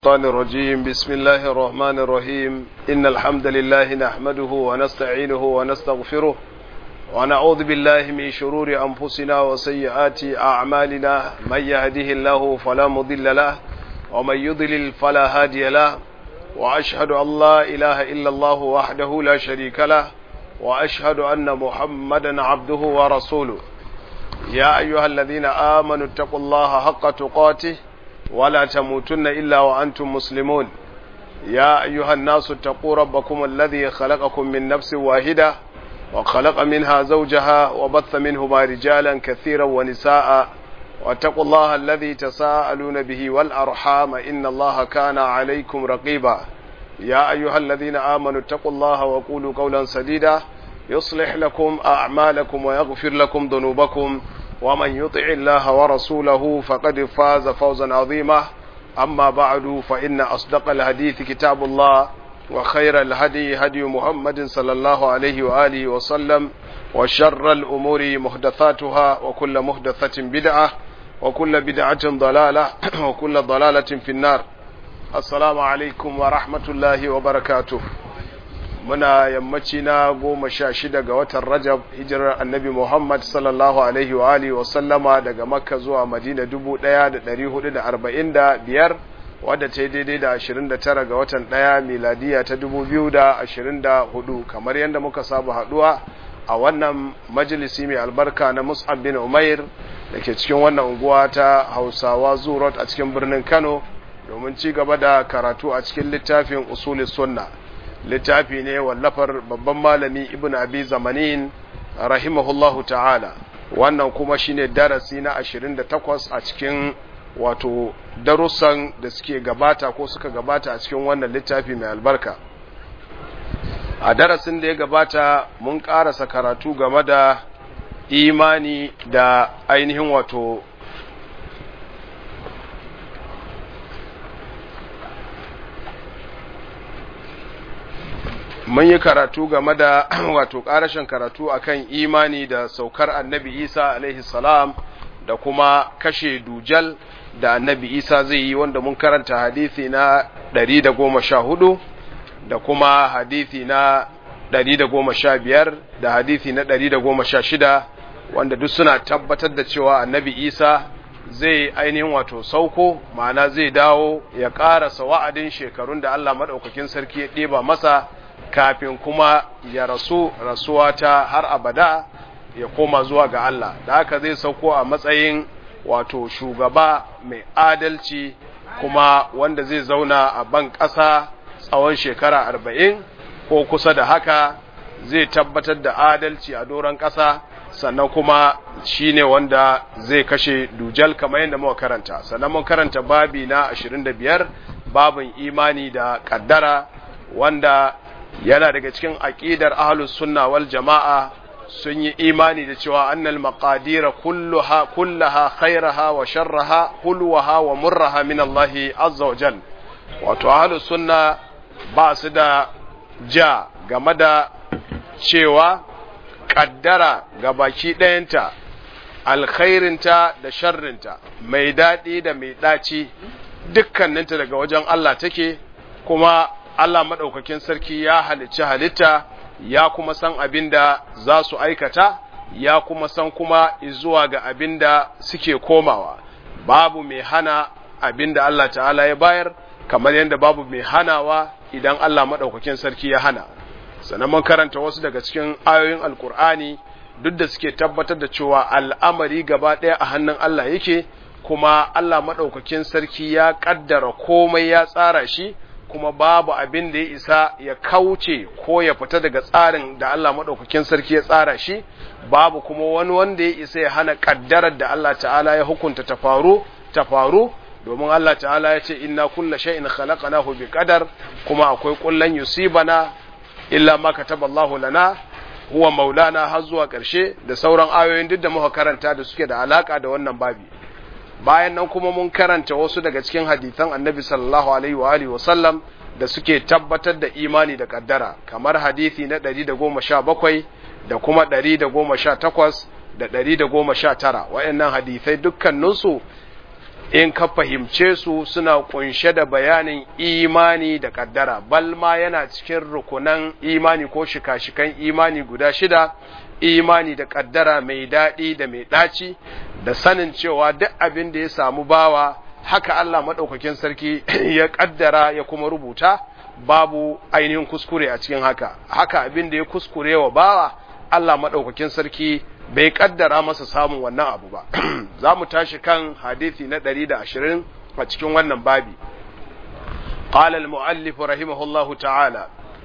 الشيطان الرجيم بسم الله الرحمن الرحيم إن الحمد لله نحمده ونستعينه ونستغفره ونعوذ بالله من شرور أنفسنا وسيئات أعمالنا من يهده الله فلا مضل له ومن يضلل فلا هادي له وأشهد أن لا إله إلا الله وحده لا شريك له وأشهد أن محمدا عبده ورسوله يا أيها الذين آمنوا اتقوا الله حق تقاته ولا تموتن إلا وأنتم مسلمون يا أيها الناس اتقوا ربكم الذي خلقكم من نفس واحدة وخلق منها زوجها وبث منهما رجالا كثيرا ونساء واتقوا الله الذي تساءلون به والأرحام إن الله كان عليكم رقيبا يا أيها الذين آمنوا اتقوا الله وقولوا قولا سديدا يصلح لكم أعمالكم ويغفر لكم ذنوبكم ومن يطع الله ورسوله فقد فاز فوزا عظيما أما بعد فإن أصدق الحديث كتاب الله وخير الهدي هدي محمد صلى الله عليه وآله وسلم وشر الأمور محدثاتها وكل محدثة بدعة وكل بدعة ضلالة وكل ضلالة في النار السلام عليكم ورحمة الله وبركاته muna yammaci na goma sha shida ga watan rajab hijirar annabi muhammad sallallahu alaihi wa alihi wa sallama daga makka zuwa madina dubu ɗaya da ɗari hudu da arba'in da biyar wadda ta yi daidai da ashirin da tara ga watan ɗaya miladiya ta dubu biyu da ashirin da hudu kamar yadda muka saba haɗuwa a wannan majalisi mai albarka na mus'ab bin umair da ke cikin wannan unguwa ta hausawa zurot a cikin birnin kano domin ci gaba da karatu a cikin littafin usulis sunna littafi ne wallafar babban malami ibn abi zamanin rahimahullahu ta'ala wannan kuma shine darasi na 28 a cikin wato darussan da suke gabata ko suka gabata a cikin wannan littafi mai albarka a darasin da ya gabata mun karasa karatu game da imani da ainihin wato mun yi karatu game da wato ƙarashin karatu akan imani da saukar annabi isa alaihi salam da kuma kashe dujal da annabi isa zai yi wanda mun karanta hadithi na 114 da kuma hadithi na 115 da hadithi na 116 wanda duk suna tabbatar da cewa annabi isa zai ainihin wato sauko ma'ana zai dawo ya ƙarasa wa'adin shekarun da allah maɗaukakin sarki ya ɗeba masa kafin kuma ya rasu rasuwa ta har abada ya koma zuwa ga Allah da haka zai sauko a matsayin wato shugaba mai adalci kuma wanda zai zauna a ban ƙasa tsawon shekara arba'in ko kusa da haka zai tabbatar da adalci a doron ƙasa sannan kuma shi ne wanda zai kashe dujal kamar yadda muka karanta sannan mun karanta babi na ashirin da biyar babin imani da ƙaddara wanda yana daga cikin aqidar ahlus sunna wal jama'a sun yi imani da cewa annal maqadira kulluha kullaha khairaha wa sharraha hulwaha wa murraha min Allah azza wa jal wato ahlus sunna ba su da ja game da cewa kaddara ga baki ɗayanta alkhairinta da sharrinta mai daɗi da mai ɗaci dukkaninta daga wajen Allah take kuma Allah maɗaukakin sarki ya halicci halitta ya kuma san abin da za su aikata ya kuma san kuma zuwa ga abin da suke komawa babu mai hana abin da Allah ta'ala ya bayar kamar yadda babu mai hanawa idan Allah maɗaukakin sarki ya hana sannan mun karanta wasu daga cikin ayoyin alkur'ani duk da suke tabbatar da cewa al'amari gaba ɗaya a hannun Allah yake kuma Allah maɗaukakin sarki ya ƙaddara komai ya tsara shi kuma babu abin da ya isa ya kauce ko ya fita daga tsarin da Allah maɗaukakin sarki ya tsara shi babu kuma wani wanda ya isa ya hana ƙaddarar da Allah ta'ala ya hukunta ta faru ta faru domin Allah ta'ala ya ce inna kulla shay'in khalaqnahu bi qadar kuma akwai kullan yusibana illa ma kataballahu lana huwa maulana har zuwa ƙarshe da sauran ayoyin duk da muka karanta da suke da alaka da wannan babi bayan nan kuma mun karanta wasu daga cikin hadithan annabi sallallahu alaihi wa alihi wasallam da suke tabbatar da imani da kaddara kamar hadithi na 117 da kuma 118 da 119 wayannan hadithai dukkaninsu in ka fahimce su suna kunshe da bayanin imani da kaddara bal ma yana cikin rukunan imani ko shika-shikan imani guda shida imani da kaddara mai daɗi da mai ɗaci da sanin cewa duk abin da ya samu bawa haka Allah maɗaukakin sarki ya kaddara ya kuma rubuta babu ainihin kuskure a cikin haka haka abin da ya kuskure wa bawa Allah maɗaukakin sarki bai kaddara masa samun wannan abu ba za mu tashi kan hadithi na ɗari da ashirin a cikin wannan babi قال المؤلف رحمه الله تعالى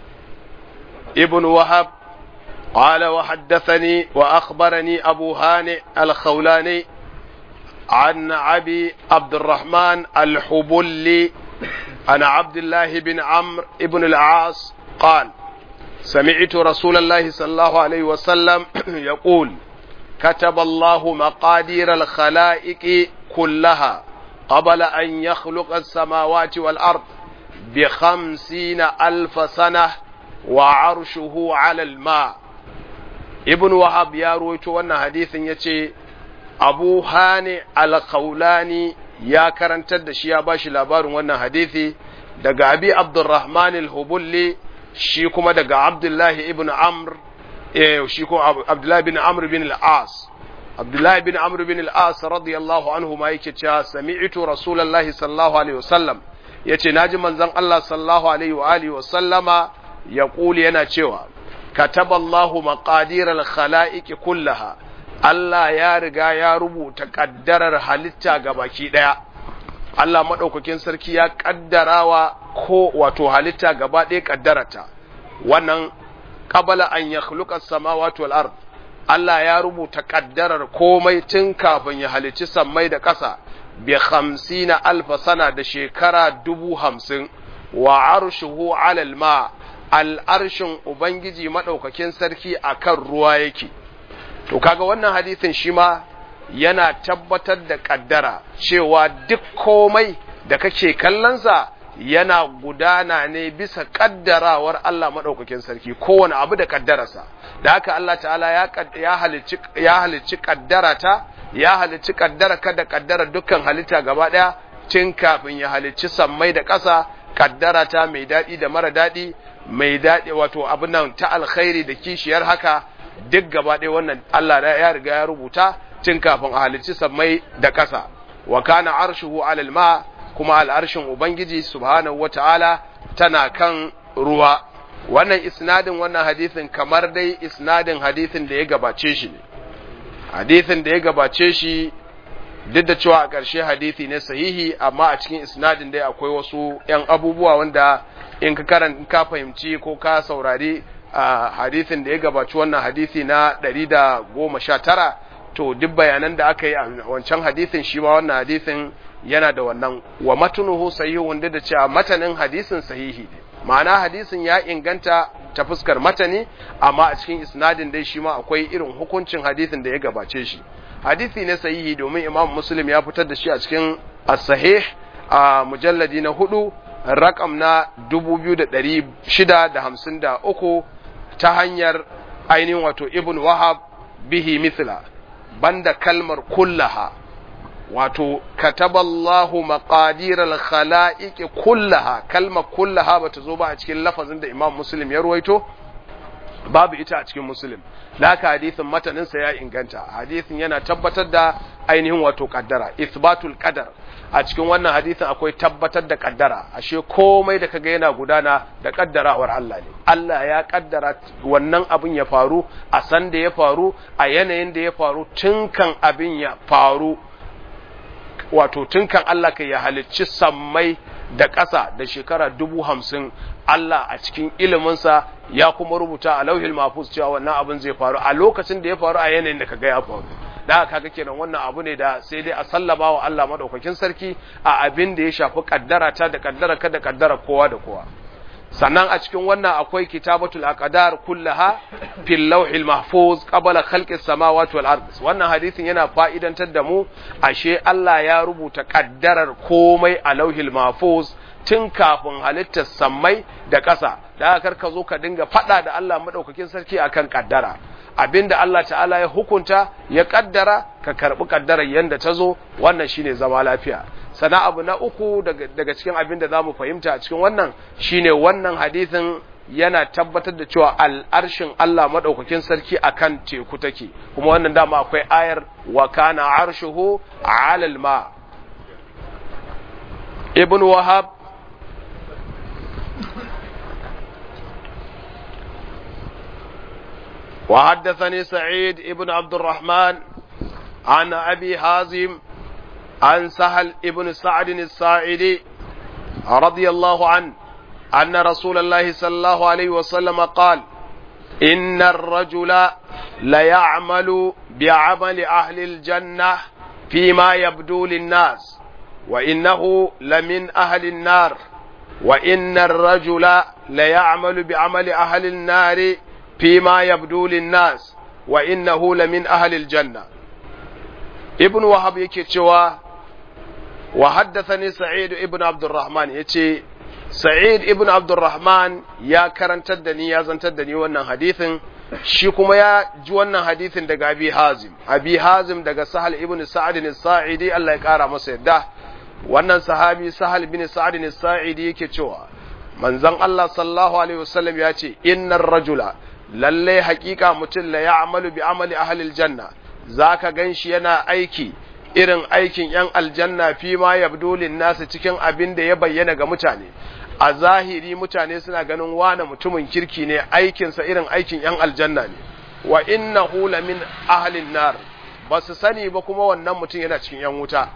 ابن وهب قال وحدثني وأخبرني أبو هانئ الخولاني عن أبي عبد الرحمن الحبلي عن عبد الله بن عمرو بن العاص قال سمعت رسول الله صلى الله عليه وسلم يقول كتب الله مقادير الخلائق كلها قبل أن يخلق السماوات والأرض بخمسين ألف سنة وعرشه على الماء ابن وهب يا رويت وانا حديث يتي أبو هاني القولاني يا كرنتر da shi ya bashi labarin wannan hadisi daga Abi Abdurrahman al-Hubulli shi kuma daga Abdullahi ibn Amr eh shi kuma Abdullahi bin Amr bin al-As Abdullahi bin Amr bin al-As radiyallahu anhu ma yake cewa sami'tu Rasulullahi sallallahu alaihi wasallam yace naji manzon Allah sallallahu alaihi wa alihi wa sallama yaquli yana cewa kataballahu maqadir al-khalaiq kullaha Allah ya riga ya rubuta kaddarar halitta gabaki daya Allah madaukakin sarki ya kaddarawa ko wato halitta gaba ɗaya kaddarata wannan qabala an yakhluqa as-samawati wal ard Allah ya rubuta kaddarar komai tun kafin ya halicci sammai da ƙasa bi hamsina alfa sana da shekara dubu hamsin wa arshuhu alal ma al'arshin Ubangiji maɗaukakin sarki a kan ruwa yake. To, kaga wannan hadisin shi ma yana tabbatar da ƙaddara cewa duk komai da kake kallonsa yana gudana ne bisa ƙaddarawar Allah maɗaukakin sarki, kowane abu da ƙaddararsa. Da haka Allah ta'ala ya halicci ƙaddarata, ya halicci ƙaddara kada ƙaddara dukkan halitta gaba ɗaya, tun kafin ya halicci sammai da ƙasa, ƙaddarata mai daɗi da mara daɗi, mai daɗi wato abin nan ta alkhairi da kishiyar haka duk gaba ɗaya wannan Allah ya riga ya rubuta tun kafin a halicci sammai da ƙasa wa kana arshuhu alal ma kuma al'arshin ubangiji subhanahu wata'ala tana kan ruwa wannan isnadin wannan hadisin kamar dai isnadin hadisin da ya gabace shi ne hadisin da ya gabace shi duk da cewa a ƙarshe hadisi ne sahihi amma a cikin isnadin dai akwai wasu 'yan abubuwa wanda in ka karan ka fahimci ko ka saurari a hadisin da ya gabaci wannan hadisi na 119 to duk bayanan da aka yi a wancan hadisin shi ma wannan hadisin yana da wannan wa matunuhu sahihu wanda da cewa matanin hadisin sahihi ne ma'ana hadisin ya inganta ta fuskar matani amma a cikin isnadin dai shi ma akwai irin hukuncin hadisin da ya gabace shi hadisi ne sahihi domin imam muslim ya fitar da shi a cikin as-sahih a mujalladi na hudu rakam na 2653 ta hanyar ainihin wato ibn wahab bihi mithla banda kalmar kullaha wato kataballahu maqadir al-khalaiq kullaha kalmar kullaha bata zo ba a cikin lafazin da imam muslim ya ruwaito babu ita a cikin muslim da haka hadisin mataninsa ya inganta hadisin yana tabbatar da ainihin wato kaddara isbatul qadar a cikin wannan hadisin akwai tabbatar da kaddara ashe komai da kaga yana gudana da kaddarawar Allah ne Allah ya kaddara wannan abin ya faru a san da ya faru a yanayin da ya faru tun kan abin ya faru wato tun kan Allah kai ya halicci sammai da ƙasa da shekara dubu hamsin Allah a cikin iliminsa ya kuma rubuta a lauhil mafus cewa wannan abin zai faru a lokacin da ya faru a yanayin da kaga ya faru da kaga kenan wannan abu ne da sai dai a sallama wa Allah madaukakin sarki a abin da ya shafi kaddara ta da kaddara ka da kaddara kowa da kowa sannan a cikin wannan akwai kitabatul aqdar kullaha fil lawhil mahfuz qabla khalqis samawati wal ard wannan hadisin yana fa'idantar da mu ashe Allah ya rubuta kaddarar komai a lauhil mahfuz tun kafin halittar sammai da ƙasa da haka ka zo ka dinga faɗa da Allah madaukakin sarki akan kaddara abinda Allah ta'ala ya hukunta ya kaddara ka karbi kaddarar yanda ta zo wannan shine zama lafiya sana abu na uku daga, daga cikin abin da zamu fahimta a cikin wannan shine wannan hadisin yana tabbatar da cewa al'arshin Allah madaukakin sarki akan teku take kuma wannan dama akwai ayar wa kana arshuhu 'alal ma ibn wahab وحدثني سعيد ابن عبد الرحمن عن أبي حازم عن سهل ابن سعد الساعدي رضي الله عنه أن رسول الله صلى الله عليه وسلم قال إن الرجل ليعمل بعمل أهل الجنة فيما يبدو للناس وإنه لمن أهل النار وإن الرجل ليعمل بعمل أهل النار فيما يبدو للناس وإنه لمن أهل الجنة ابن وهب yake cewa wa haddathani sa'id ibn abdurrahman yace sa'id ibn abdurrahman ya karantar da ni ya zantar da ni wannan hadithin shi kuma ya ji wannan hadithin daga abi hazim abi hazim daga sahal ibn sa'ad as-sa'idi Allah ya kara masa yadda wannan sahabi sahal bin sa'ad as-sa'idi yake cewa manzon Allah sallallahu alaihi wasallam ya ce innar rajula lalle hakika mutum la ya'malu bi amali ahlil janna zaka ganshi yana aiki irin aikin yan aljanna fi ma yabdu lin nasu cikin abin da ya bayyana ga mutane a zahiri mutane suna ganin wane mutumin kirki ne aikinsa irin aikin yan aljanna ne wa innahu la min ahlin nar ba su sani ba kuma wannan mutum yana cikin yan wuta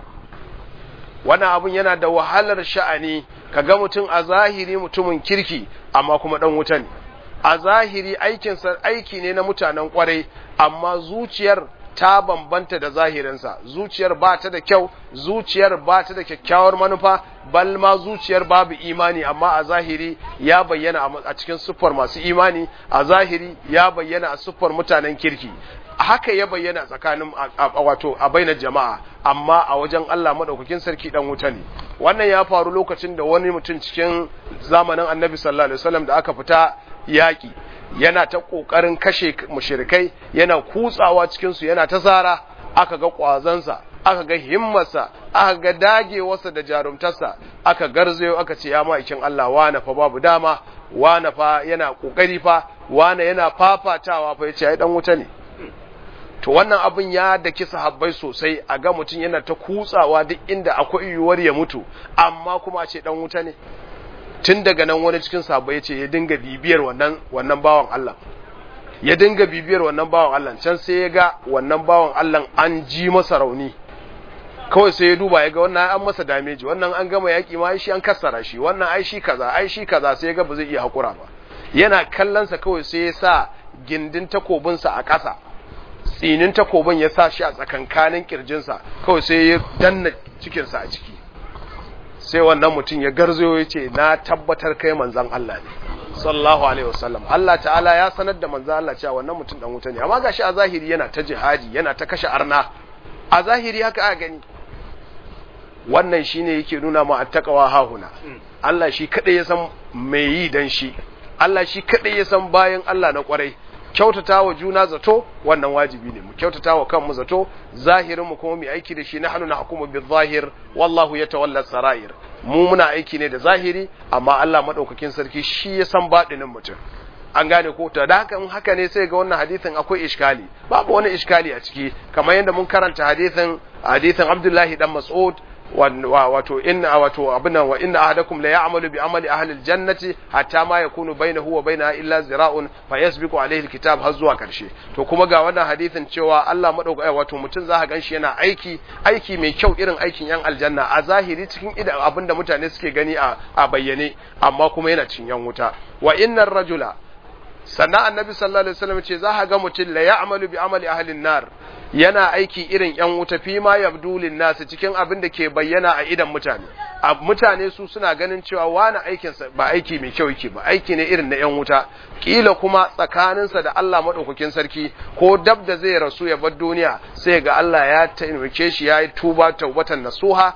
wannan abun yana da wahalar sha'ani kaga mutum a zahiri mutumin kirki amma kuma dan wuta ne a zahiri aikinsa aiki ne na mutanen kwarai amma zuciyar ta bambanta da zahirinsa zuciyar ba ta da kyau zuciyar ba ta da kyakkyawar manufa bal ma zuciyar babu imani amma a zahiri ya bayyana a cikin siffar masu imani a zahiri ya bayyana a siffar mutanen kirki haka ya bayyana tsakanin wato a bainar jama'a amma a wajen Allah madaukakin sarki dan wuta ne wannan ya faru lokacin da wani mutum cikin zamanin Annabi sallallahu alaihi wasallam da aka fita yaki yana ta kokarin kashe mushrikai yana kutsawa cikin su yana ta zara aka ga kwazansa aka ga himmarsa aka ga dagewarsa da jarumtarsa aka garzayo aka ce ya ma'aikin Allah wane fa babu dama wane fa yana kokari fa wane yana fafatawa fa yace ai dan wuta ne to wannan abin ya daki sahabbai sosai a ga mutum yana ta kutsawa duk inda akwai yiwuwar ya mutu amma kuma a ce dan wuta ne tun daga nan wani cikin sahabbai ya ce ya dinga bibiyar wannan wannan bawan Allah ya dinga bibiyar wannan bawan Allah can sai ya ga wannan bawan Allah an ji masa rauni kawai sai ya duba ya ga wannan an masa dameji wannan an gama yaki ma shi an kassara shi wannan ai shi kaza ai shi kaza sai ya ga ba zai iya hakura ba yana kallonsa kawai sai ya sa gindin takobinsa a ƙasa tsinin takobin ya sa shi a tsakankanin kirjinsa kawai sai ya danna cikinsa a ciki sai wannan mutum ya garzo ya ce na tabbatar kai manzan Allah ne sallallahu alaihi wasallam Allah ta'ala ya sanar da manzan Allah cewa wannan mutum dan wuta ne amma gashi a zahiri yana ta jihadi yana ta kashe arna a zahiri haka aka gani wannan shine yake nuna ma attaqwa hahuna Allah shi kadai ya san me yi dan shi Allah shi kadai ya san bayan Allah na kwarai kyautata wa juna zato wannan wajibi ne mu kyautata wa kanmu zato zahirin mu kuma mu aiki da shi na hannu na hukumu bil zahir wallahu yatawalla sarair mu muna aiki ne da zahiri amma Allah madaukakin sarki shi ya san baɗinin mutum an gane ko ta da haka in haka ne sai ga wannan hadisin akwai iskali babu wani iskali a ciki kamar yadda mun karanta hadisin hadisin Abdullahi dan Mas'ud wato inna wato abinan wa inna ahadakum la ya'malu bi amali ahli aljannati hatta ma yakunu bainahu wa bainaha illa zira'un fa yasbiqu alayhi alkitab har zuwa karshe to kuma ga wannan hadisin cewa Allah madauka wato mutum za ka ganshi yana aiki aiki mai kyau irin aikin yan aljanna a zahiri cikin idan abinda mutane suke gani a a bayyane amma kuma yana cikin yan wuta wa innar rajula sannan annabi sallallahu alaihi wasallam ce za ka ga mutum la ya'malu bi amali ahli nar yana aiki irin ‘yan wuta fi ma yabdulin nasu cikin abin da ke bayyana a idan mutane, a mutane su suna ganin cewa wani aikinsa ba aiki mai kyau yake ba, aiki ne irin na ‘yan wuta, ƙila kuma tsakaninsa da Allah maɗaukakin sarki ko dab da zai rasu ya bar duniya sai ga Allah ya taimake shi ya yi tuba taubatan nasuha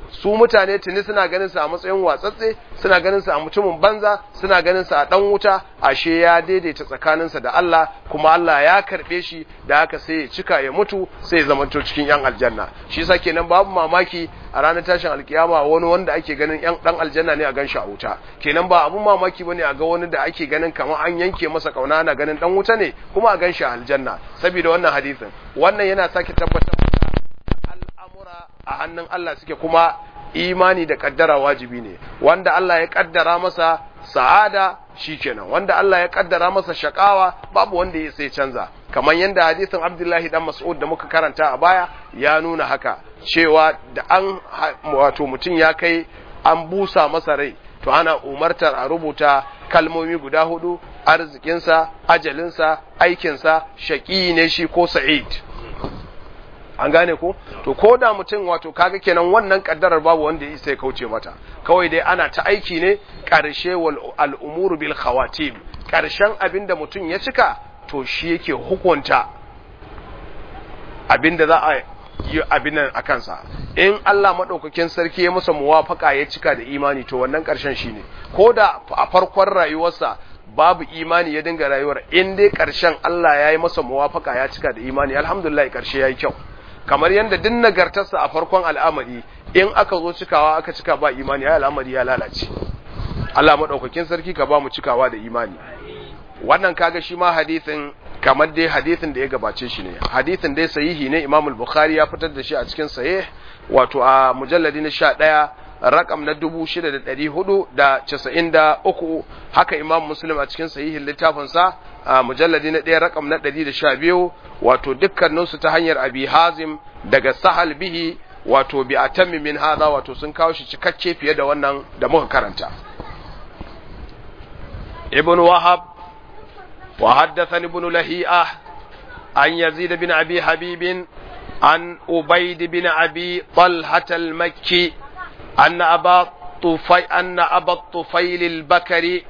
su mutane tuni suna ganin sa a matsayin watsatse suna ganin sa a mutumin banza suna ganin sa a dan wuta ashe ya daidaita tsakaninsa da Allah kuma Allah ya karbe shi da haka sai ya cika ya mutu sai ya zamanto cikin yan aljanna shi yasa kenan babu mamaki a ranar tashin alkiyama wani wanda ake ganin yan dan aljanna ne a gan shi a wuta kenan ba abun mamaki bane a ga wani da ake ganin kamar an yanke masa kauna ana ganin dan wuta ne kuma a gan shi a aljanna saboda wannan hadisin wannan yana sake tabbatar da al'amura a hannun Allah suke kuma imani da kaddara wajibi ne wanda Allah ya kaddara masa sa'ada shikenan wanda Allah ya kaddara masa shakawa babu wanda ya sai canza kamar yadda hadisin Abdullahi dan Mas'ud da muka karanta a baya ya nuna haka cewa da an wato mutum ya kai an busa masa rai to ana umartar a rubuta kalmomi guda hudu arzikinsa ajalinsa aikinsa shaƙi ne shi ko sa'id an gane ko to ko da mutum wato kaga kenan wannan kaddarar babu wanda ya isa ya kauce mata kawai dai ana ta aiki ne karshe wal al'umuru bil khawatim karshen abinda mutum ya cika to shi yake hukunta abinda za a yi abin nan a kansa in Allah madaukakin sarki ya masa muwafaka ya cika da imani to wannan karshen shine ko da a farkon rayuwarsa babu imani ya dinga rayuwar in dai karshen Allah ya yi masa muwafaka ya cika da imani alhamdulillah karshe yayi kyau kamar yadda duk nagartarsa a farkon al'amari in aka zo cikawa aka cika ba imani ya al'amari ya lalace Allah madaukakin sarki ka ba mu cikawa da imani wannan kaga shi ma hadisin kamar dai hadisin da ya gabace shi ne hadisin dai sahihi ne Imam al-Bukhari ya fitar da shi a cikin sahih wato a mujalladi na 11 rakam na 6493 haka Imam Muslim a cikin sahihin littafin sa a mujalladi na 1 rakam na 112 wato dukkanin su ta hanyar Abi Hazim daga Sahal bihi wato bi atammi min hadha wato sun kawo shi cikakke fiye da wannan da muka karanta Ibn Wahab وحدثني ابن لهيئة عن يزيد بن أبي حبيب عن أبيد بن أبي طلحة المكي أن أبا طفي أن أبا الطفيل البكري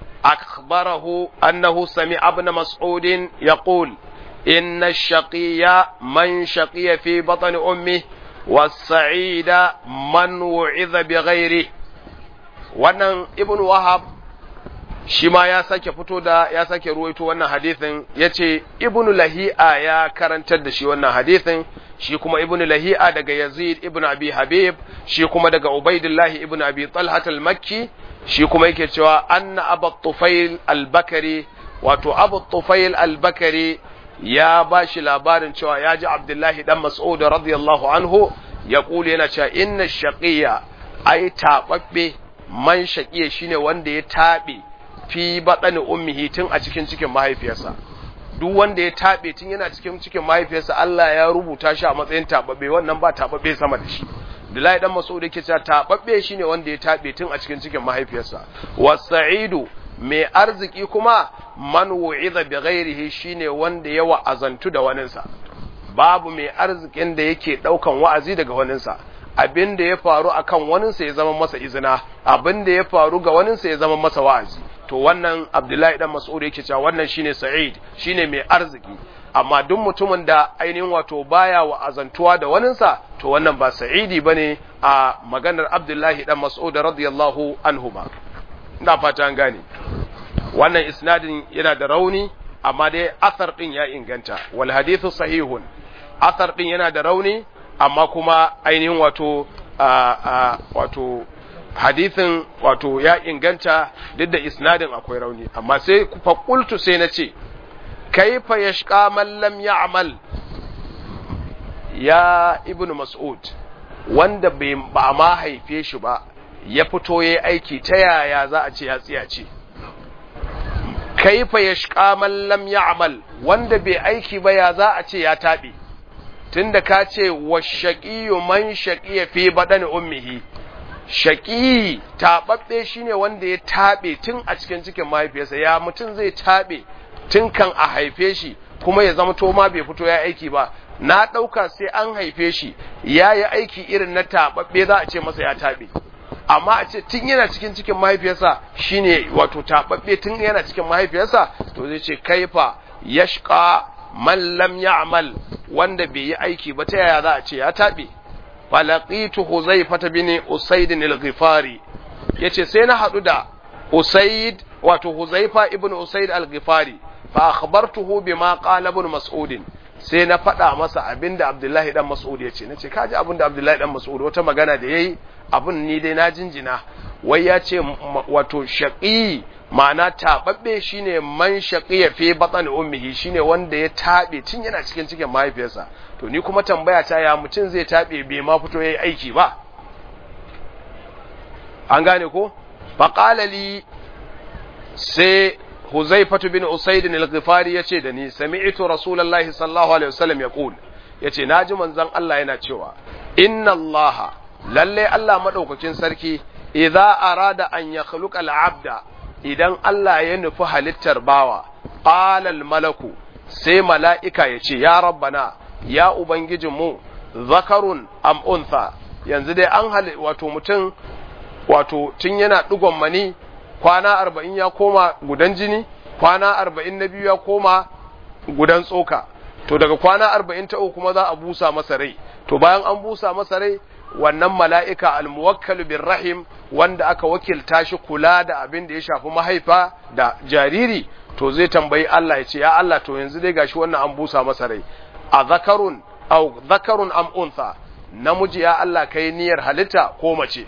أخبره أنه سمع ابن مسعود يقول إن الشقي من شقي في بطن أمه والسعيد من وعظ بغيره wannan ibn wahab shi ma ya sake fito da ya sake ruwaito wannan hadithin ya ce ibn lahi'a ya karantar da shi wannan hadithin shi kuma ibn lahi'a daga yazid ibn abi habib shi kuma daga ubaidillahi ibn abi talhat al-makki shi kuma yake cewa anna abu tufail al-bakari wato abu tufail al-bakari ya ba shi labarin cewa ya ji abdullahi dan mas'ud radiyallahu anhu ya kule yana cewa inna shaqiya ai taɓaɓɓe man shaqiya shine wanda ya taɓe fi baɗani ummihi tun a cikin cikin mahaifiyarsa duk wanda ya taɓe tun yana cikin cikin mahaifiyarsa Allah ya rubuta shi a matsayin taɓaɓɓe wannan ba taɓaɓɓe sama da shi Bilal dan Mas'ud yake cewa taɓaɓɓe shine wanda ya taɓe tun a cikin cikin mahaifiyarsa wasa'idu mai arziki kuma man wu'iza bi ghairihi shine wanda ya wa'azantu da waninsa babu mai arzikin da yake daukan wa'azi daga waninsa abin da ya faru akan waninsa ya zama masa izina abin da ya faru ga waninsa ya zama masa wa'azi to wannan Abdullahi dan Mas'ud yake cewa wannan shine Sa'id shine mai arziki amma duk mutumin da ainihin wato baya wa'azantuwa da waninsa to wannan ba Sa'idi bane a maganar Abdullahi dan Mas'ud radiyallahu anhuma ina fata an gane wannan isnadin yana da rauni amma dai athar din ya inganta wal hadithu sahihun athar din yana da rauni amma kuma ainihin wato wato hadithin wato ya inganta duk da isnadin akwai rauni amma sai fa qultu sai na ce kaifa yashqa man lam ya'mal ya ibnu mas'ud wanda bai ba ma haife shi ba ya fito yayi aiki ta yaya za a ce ya tsiya ce kaifa yashqa man lam ya'mal wanda bai aiki ba ya za a ce ya tabe tunda ka ce washaqiyu man shaqiya fi badani ummihi shaqi tababbe shine wanda ya tabe tun a cikin cikin mahaifiyarsa ya mutum zai tabe tun kan a haife shi kuma ya zama to ma bai fito ya aiki ba na dauka sai an haife shi ya yi aiki irin na tababbe za a ce masa ya tabe amma a ce tun yana cikin cikin mahaifiyarsa shine wato tababbe tun yana cikin mahaifiyarsa to zai ce kaifa yashqa man lam ya'mal wanda bai yi aiki ba ta yaya za a ce ya tabe falaqitu huzaifata bin usaid al-ghifari yace sai na hadu da usaid wato huzaifa ibn usaid al-ghifari fa akhbartuhu bima qala ibn mas'ud sai na faɗa masa abinda abdullahi dan mas'ud yace nace kaji abinda abdullahi dan mas'ud wata magana da yayi abun ni dai na jinjina wai ya ce wato shaqi ma'ana taɓaɓɓe shine man shaqiya fi batn ummihi shine wanda ya taɓe tun yana cikin cikin mahaifiyarsa to ni kuma tambaya ta ya mutum zai taɓe bai ma fito yayi aiki ba an gane ko faqala li sai huzaifatu bin usaid al-ghifari yace da ni sami'tu rasulullahi sallallahu alaihi wasallam yaqul yace naji manzon Allah yana cewa inna allaha lalle Allah madaukakin sarki idza arada an yakhluqa al-abda idan Allah ya nufi halittar bawa qalal malaku sai mala'ika ya ce ya rabbana ya ubangijinmu zakarun am untha yanzu dai an hali wato mutum wato tun yana digon mani kwana arba'in ya koma gudan jini kwana arba'in na biyu ya koma gudan tsoka to daga kwana arba'in ta uku kuma za a busa masa rai to bayan an busa masa rai wannan mala'ika almuwakkalu bin rahim wanda aka wakilta shi kula da abin da ya shafi mahaifa da jariri to zai tambayi Allah ya ce ya Allah to yanzu dai gashi wannan an busa masa rai a zakarun au zakarun am untha namiji ya Allah kai niyyar halitta ko mace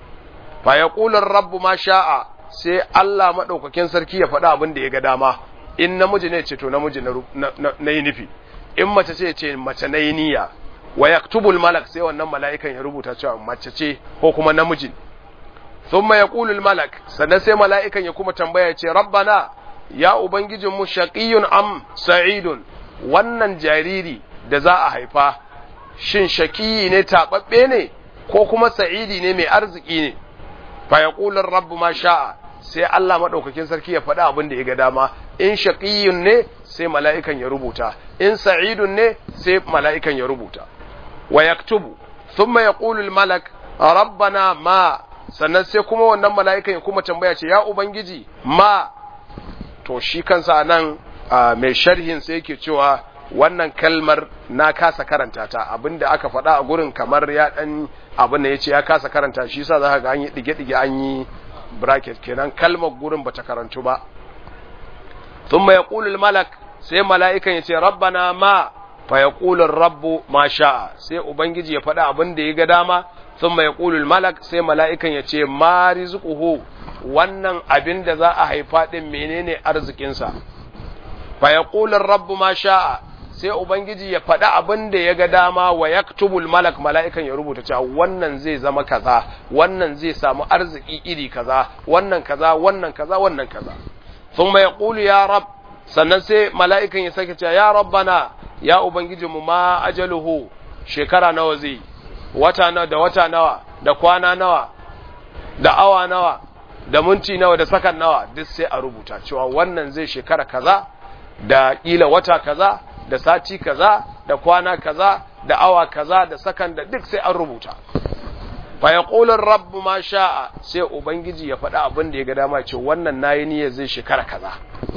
fa yaqulu rabbu ma sha'a sai Allah madaukakin sarki ya faɗa abin da ya ga dama in namiji ne ce to namiji na yi nufi in mace ce ce mace na yi niyya wa yaktubul malak sai wannan mala'ikan ya rubuta cewa mace ce ko kuma namiji thumma yaqulu malak sannan sai mala'ikan ya kuma tambaya ya ce rabbana ya ubangijin mu shaqiyun am sa'idun wannan jariri da za a haifa shin shaqiyi ne tababbe ne ko kuma sa'idi ne mai arziki ne fa yaqulu rabbu ma sha'a sai Allah madaukakin sarki ya faɗa abin da ya ga dama in shaqiyun ne sai mala'ikan ya rubuta in sa'idun ne sai mala'ikan ya rubuta wa yaktubu thumma yaqulu al-malak rabbana ma sannan sai kuma wannan mala'ikan ya kuma tambaya ce ya ubangiji ma to shi kansa nan mai sharhin sai yake cewa wannan kalmar na kasa karanta ta abinda aka faɗa a gurin kamar ya dan abin da yace ya kasa karanta shi yasa zaka ga an yi dige-dige an yi bracket kenan kalmar gurin bata karantu ba thumma yaqulu al-malak sai mala'ikan yace rabbana ma fa yaqulu ar-rabbu ma sha'a sai ubangiji ya faɗa abin da ya ga dama thumma yaqulu al-malak sai mala'ikan yace ma rizquhu wannan abin da za a haifa din menene arzikin sa fa yaqulu ar-rabbu ma sha'a sai ubangiji ya faɗi abin da ya ga dama wa yaktubul malak mala'ikan ya rubuta cewa wannan zai zama kaza wannan zai samu arziki iri kaza wannan kaza wannan kaza wannan kaza thumma yaqulu ya rab sannan sai mala'ikan ya sake cewa ya rabbana ya ubangijinmu ma ajaluhu shekara nawa zai wata nawa da wata nawa da kwana nawa da awa nawa da minti nawa da sakan nawa duk sai a rubuta cewa wannan zai shekara kaza da kila wata kaza da sati kaza da kwana kaza da awa kaza da sakan da duk sai an rubuta fa yaqulu rabbu ma sha'a sai ubangiji ya faɗa abin da ya ga dama ce wannan nayi niyyar zai shekara kaza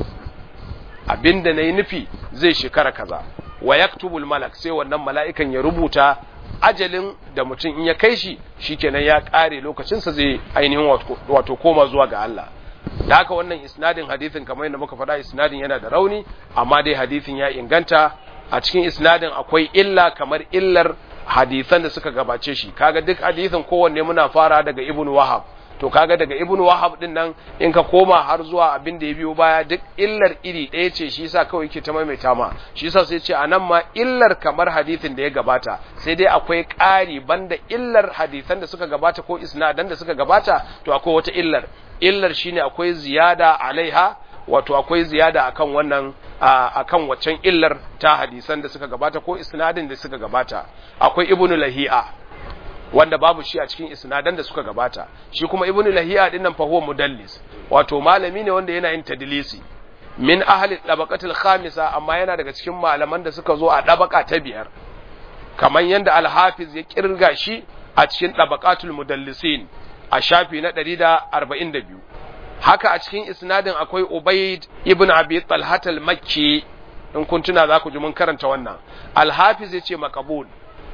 abinda nayi nufi zai shekara kaza wa yaktubul malak sai wannan mala'ikan ya rubuta ajalin da mutum in ya kai shi shikenan ya kare lokacinsa zai ainihin wato koma zuwa ga Allah da haka wannan isnadin hadithin kamar yadda muka faɗa isnadin yana da rauni amma dai hadithin ya inganta a cikin isnadin akwai illa kamar illar hadithan da suka gabace shi kaga duk hadithin kowanne muna fara daga ibn wahab to kaga daga ibn wahab din nan in ka koma har zuwa abin da ya biyo baya duk illar iri ɗaya ce shi yasa kawai ke ta maimaita ma shi yasa sai ce anan ma illar kamar hadithin da ya gabata sai dai akwai ƙari banda illar hadithan da suka gabata ko isnadan da suka gabata to akwai wata illar illar shine akwai ziyada alaiha wato akwai ziyada akan wannan akan waccan illar ta hadisan da suka gabata ko isnadin da suka gabata akwai ibnu lahi'a wanda babu shi a cikin isnadan da suka gabata shi kuma ibnu lahi'a din nan fa huwa mudallis wato malami ne wanda yana yin tadlisi min ahli tabaqatil khamisa amma yana daga cikin malaman da suka zo a dabaka ta biyar kamar yanda al-hafiz ya kirga shi a cikin tabaqatul mudallisin a shafi na 142 haka a cikin isnadin akwai Ubayd ibn Abi Talhat al-Makki in kun tuna za ku ji mun karanta wannan al-Hafiz yace maqbul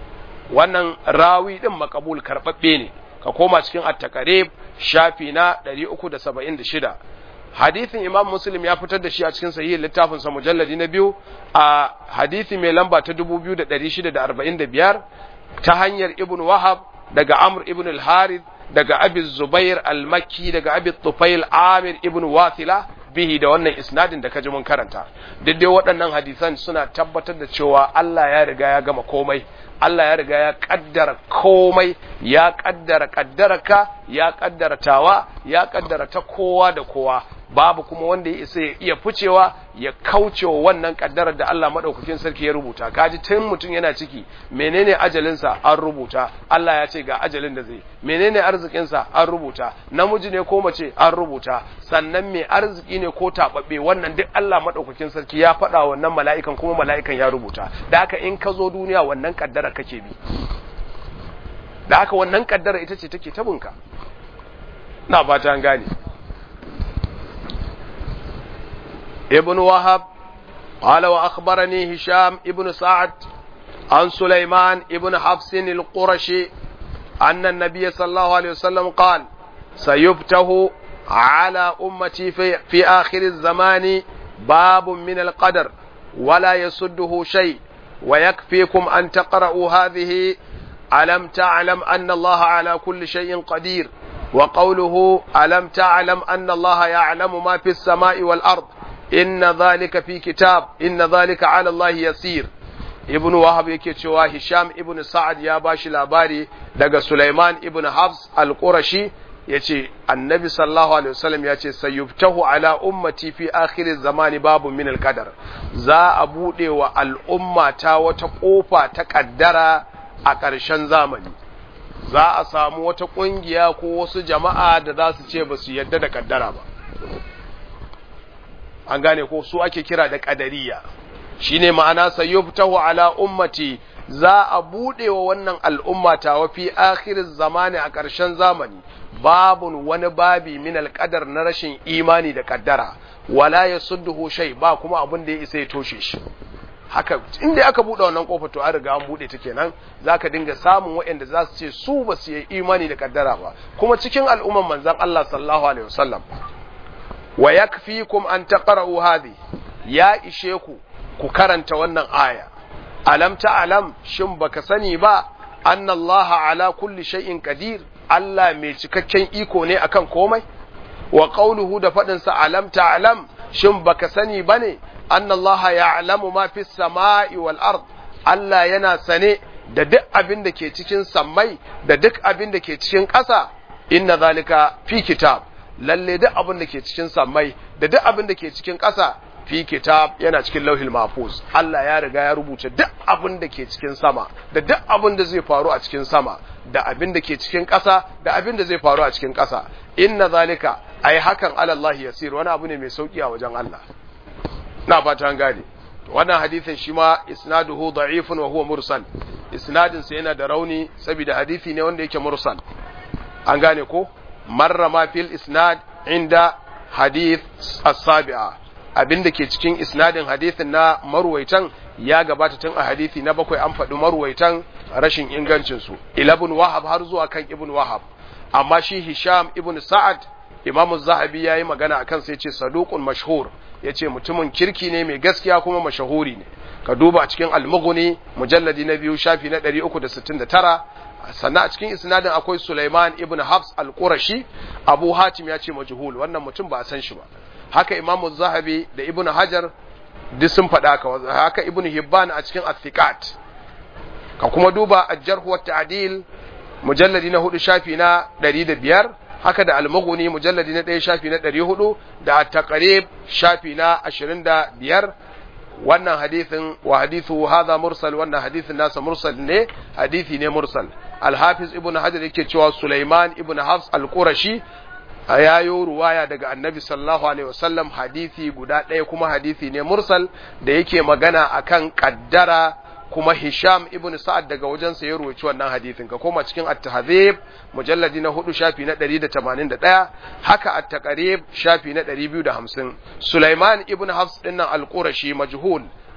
wannan rawi din makabul karbabbe ne ka koma cikin at-taqrib shafi na 376 hadithin imam muslim ya fitar da shi a cikin sahihin littafin sa mujalladi na biyu a hadithi mai lamba ta 2645 ta hanyar ibn wahab daga amr ibn al-harith daga abi zubair al-makki daga abi tufail amir ibn wasila bihi da wannan isnadin da kaji mun karanta duk dai waɗannan hadisan suna tabbatar da cewa Allah ya riga ya gama komai Allah ya riga ya kaddara komai ya kaddara kaddaraka ya kaddara tawa ya kaddara ta kowa da kowa babu kuma wanda ya isa ya iya ficewa ya kaucewa wannan kaddarar da Allah madaukakin sarki ya rubuta kaji tun mutum yana ciki menene ajalinsa an rubuta Allah ya ce ga ajalin da zai menene arzikinsa an rubuta namiji ne ko mace an rubuta sannan mai arziki ne ko tababbe wannan duk Allah madaukakin sarki ya faɗa wannan mala'ikan kuma mala'ikan ya rubuta da haka in ka zo duniya wannan kaddara kake bi da haka wannan kaddara ita ce take tabinka na fata an gane ابن وهب قال وأخبرني هشام ابن سعد عن سليمان ابن حفص القرشي أن النبي صلى الله عليه وسلم قال سيبته على أمتي في, في آخر الزمان باب من القدر ولا يسده شيء ويكفيكم أن تقرأوا هذه ألم تعلم أن الله على كل شيء قدير وقوله ألم تعلم أن الله يعلم ما في السماء والأرض إن ذلك في كتاب إن ذلك على الله يسير ibn wahab yake cewa hisham ibn sa'ad ya bashi labari daga sulaiman ibn hafs al-qurashi yace annabi sallallahu alaihi wasallam yace sayyuftahu ala ummati fi akhir zamani babu min al-qadar za a bude wa al'umma ta wata kofa ta kaddara a ƙarshen zamani za a samu wata ƙungiya ko wasu jama'a da za su ce ba su yadda da kaddara ba an gane ko su ake kira da ƙadariya shine ma'ana sayyubtahu ala ummati za a bude wa wannan al'umma ta wa fi akhir zamani a ƙarshen zamani babun wani babi min alqadar na rashin imani da kaddara wala yasudduhu shay ba kuma abin da ya isa ya toshe shi haka inda aka bude wannan kofar to an riga an bude ta kenan zaka dinga samun waɗanda za su ce su ba su yi imani da kaddara ba kuma cikin al'umman manzon Allah sallallahu alaihi wasallam wa yakfikum an taqra'u hadhi ya ishe ku ku karanta wannan aya alam ta'lam shin baka sani ba anna Allah ala kulli shay'in qadir Allah mai cikakken iko ne akan komai wa qawluhu da fadin sa alam ta'lam shin baka sani bane anna Allah ya'lamu ma fis sama'i wal ard Allah yana sane da duk abin da ke cikin sammai da duk abin da ke cikin ƙasa inna zalika fi kitab lalle duk abin da ke cikin sammai da duk abin da ke cikin ƙasa fi kitab yana cikin lauhil mahfuz Allah ya riga ya rubuta duk abin da ke cikin sama da duk abin da zai faru a cikin sama da abin da ke cikin ƙasa da abin da zai faru a cikin ƙasa inna zalika ai hakan ala Allah yasir wani abu ne mai sauki a wajen Allah na fata an gane wannan hadisin shi ma isnaduhu da'ifun wa huwa mursal isnadin sa yana da rauni saboda hadisi ne wanda yake mursal an gane ko marra ma fil isnad inda hadith as-sabi'a abin da ke cikin isnadin hadithin na marwaitan ya gabata tun a hadithi na bakwai an faɗi marwaitan rashin ingancinsu ilabun wahab har zuwa kan ibn wahab amma shi hisham ibn sa'ad imamu zahabi ya yi magana a kansa ya ce saduqun mashhur ya ce mutumin kirki ne mai gaskiya kuma mashahuri ne ka duba cikin almughni mujalladi na biyu shafi na 369 sannan a cikin isnadin akwai Sulaiman ibn Hafs al-Qurashi Abu Hatim ya ce majhul wannan mutum ba a san shi ba haka Imam Zahabi da Ibn Hajar duk sun faɗa haka haka Ibn Hibban a cikin Athiqat ka kuma duba Al-Jarh wa Ta'dil mujalladi na hudu shafi na 105 haka da Al-Mughni mujalladi na 1 shafi na 400 da At-Taqrib shafi na 25 wannan hadithin wa hadithu hadha mursal wannan hadithin nasa mursal ne hadithi ne mursal al-hafiz ibn hajar yake cewa sulaiman ibn hafs al-qurashi yayo ruwaya daga annabi sallallahu alaihi wasallam hadithi guda ɗaya kuma hadithi ne mursal da yake magana akan kaddara kuma hisham ibn sa'ad daga wajensa ya ruwaci wannan hadithin ka koma cikin at-tahzib mujalladi na hudu shafi na 181 haka at-taqrib shafi na 250 sulaiman ibn hafs dinnan al-qurashi majhul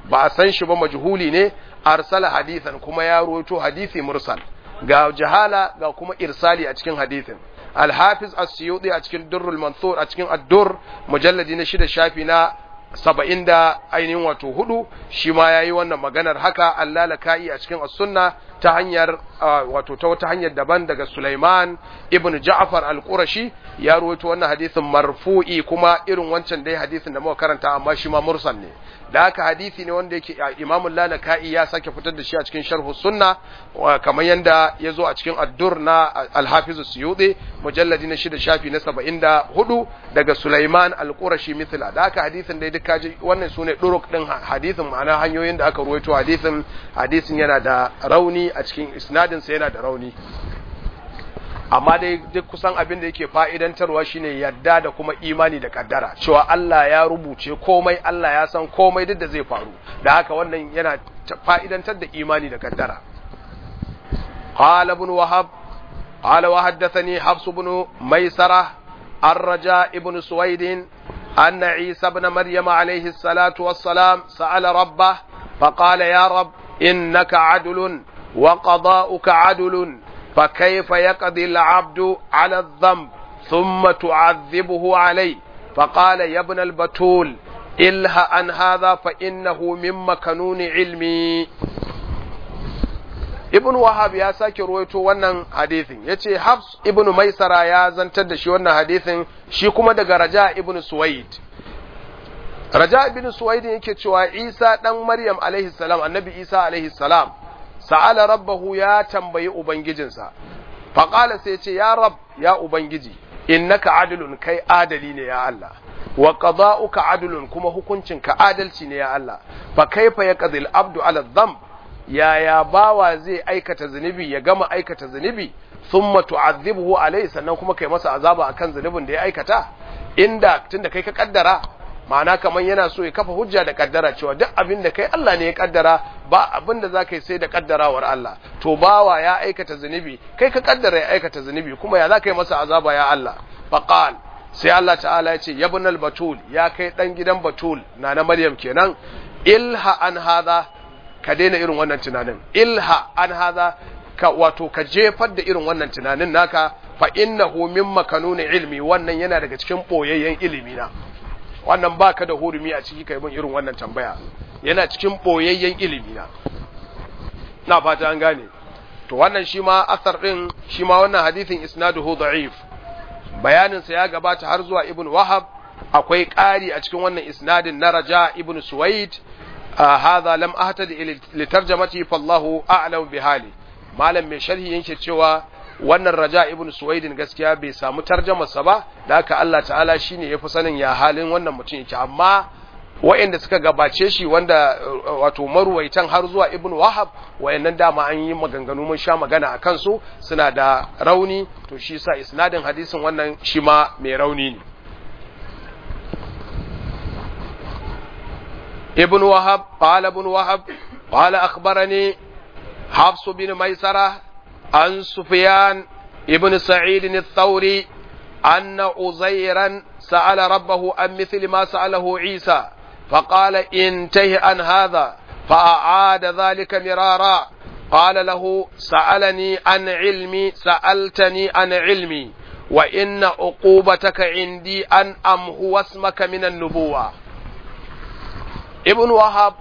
ba a san shi ba majhuli ne arsala hadithan kuma ya rawaito hadisi mursal ga jahala ga kuma irsali a cikin hadisin al-hafiz as-suyuti a cikin durrul mansur a cikin ad-dur mujalladi na shida shafi na saba'in da ainihin wato hudu shi ma ya yi wannan maganar haka Allah laka'i a cikin as-sunna ta hanyar wato ta wata hanyar daban daga Sulaiman ibn Ja'far al-Qurashi ya ruwaito wannan hadisin marfu'i kuma irin wancan dai hadisin da muka karanta amma shi ma mursal ne da haka hadisi ne wanda yake Imam Lalaka'i ya sake fitar da shi a cikin Sharh Sunna kamar yanda ya zo a cikin Ad-Dur na Al-Hafiz Suyuti mujalladi na shida shafi na 74 daga Sulaiman al-Qurashi mithla da haka hadisin dai duk kaji wannan sune duruk din hadisin ma'ana hanyoyin da aka ruwaito hadisin hadisin yana da rauni a cikin isnadin sa yana da rauni amma dai duk kusan abin da yake fa'idantarwa shine yadda da kuma imani da kaddara cewa Allah ya rubuce komai Allah ya san komai duk da zai faru da haka wannan yana fa'idantar da imani da kaddara qala ibn wahab qala wa haddathani hafs ibn maisara الرجاء ابن سويد أن عيسى ابن مريم عليه الصلاة والسلام سأل ربه فقال يا رب إنك عدل وقضاؤك عدل فكيف يقضي العبد على الذنب ثم تعذبه عليه فقال يا ابن البتول إله عن هذا فإنه من مكنون علمي ibn wahab ya sake ruwaito wannan hadithin ya ce hafs ibn maisara ya zantar da shi wannan hadithin shi kuma daga raja ibn suwaid raja ibn suwaid yake cewa isa dan maryam alaihi salam annabi isa alaihi salam sa'ala rabbahu ya tambayi ubangijinsa faƙala sai ce ya rab ya ubangiji innaka adilun kai adali ne ya Allah wa qada'uka adilun kuma hukuncinka adalci ne ya Allah fa kaifa yaqdil abdu ala dhanb yaya bawa zai aikata zunubi ya gama aikata zunubi thumma tu'adhibuhu alayhi sannan kuma kai masa azaba akan zunubin da ya aikata inda tunda kai ka kaddara ma'ana kaman yana so ya kafa hujja da kaddara cewa duk abin da kai Allah ne ya kaddara ba abin da zaka yi sai da kaddarawar Allah to bawa ya aikata zunubi kai ka kaddara ya aikata zunubi kuma ya zaka yi masa azaba ya Allah faqal sai Allah ta'ala ya ce yabnal batul ya kai dan gidan batul na na Maryam kenan ilha an hadha ka daina irin wannan tunanin ilha an hadha ka wato ka jefar da irin wannan tunanin naka fa innahu min makanuni ilmi wannan yana daga cikin boyayyen ilimi na wannan baka da hurumi a ciki kai bin irin wannan tambaya yana cikin boyayyen ilimi na na fata an gane to wannan shi ma asar din shi ma wannan hadithin isnaduhu da'if bayanin sa ya gabata har zuwa ibn wahab akwai ƙari a cikin wannan isnadin na raja ibn suwaid hadha lam ahtadi li tarjamati fallahu a'lam bi hali malam mai sharhi yake cewa wannan raja ibn suwaidin gaskiya bai samu tarjamarsa ba da haka Allah ta'ala shine yafi sanin ya halin wannan mutum yake amma wa'anda suka gabace shi wanda wato maruwaitan har zuwa ibn wahab wayannan dama an yi maganganu mun sha magana a kansu suna da rauni to shi sa isnadin hadisin wannan shi ma mai rauni ne ibn wahab qala ibn wahab qala akhbarani حفص بن ميسرة عن سفيان ابن سعيد الثوري أن أزيرا سأل ربه عن مثل ما سأله عيسى فقال انتهي عن هذا فأعاد ذلك مرارا قال له سألني عن علمي سألتني عن علمي وإن عقوبتك عندي أن أمهو اسمك من النبوة ابن وهب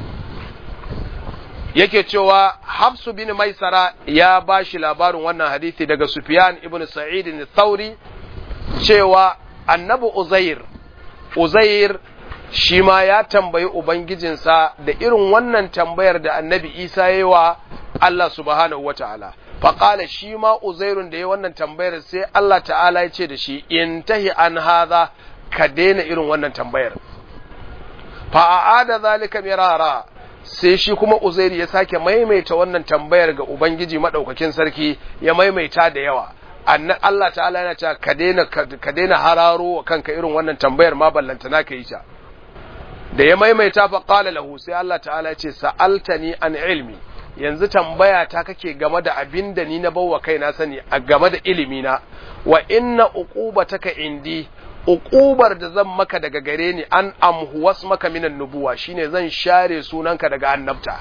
yake cewa Hafsu bin Maisara ya ba shi labarin wannan hadisi daga Sufyan ibn Sa'id al-Thawri cewa Annabi Uzair Uzair shi ma ya tambayi ubangijinsa da irin wannan tambayar da Annabi Isa yayi wa Allah subhanahu wata'ala faqala shi ma Uzairun da yayi wannan tambayar sai Allah ta'ala ya ce da shi intahi an hadha ka daina irin wannan tambayar fa a'ada zalika mirara sai shi kuma Uzairi ya sake maimaita wannan tambayar ga Ubangiji madaukakin sarki ya maimaita da yawa annan Allah ta'ala yana cewa ka daina ka daina hararo wa kanka irin wannan tambayar ma ballanta na ka yi ta da ya maimaita fa qala lahu sai Allah ta'ala ya ce sa'altani an ilmi yanzu tambaya ta kake game da abin da ni na bawa kaina sani a game da ilimi na wa inna uqubataka indi uqubar da zan maka daga gare ni an amhuwas maka minan nubuwa shine zan share sunanka daga annabta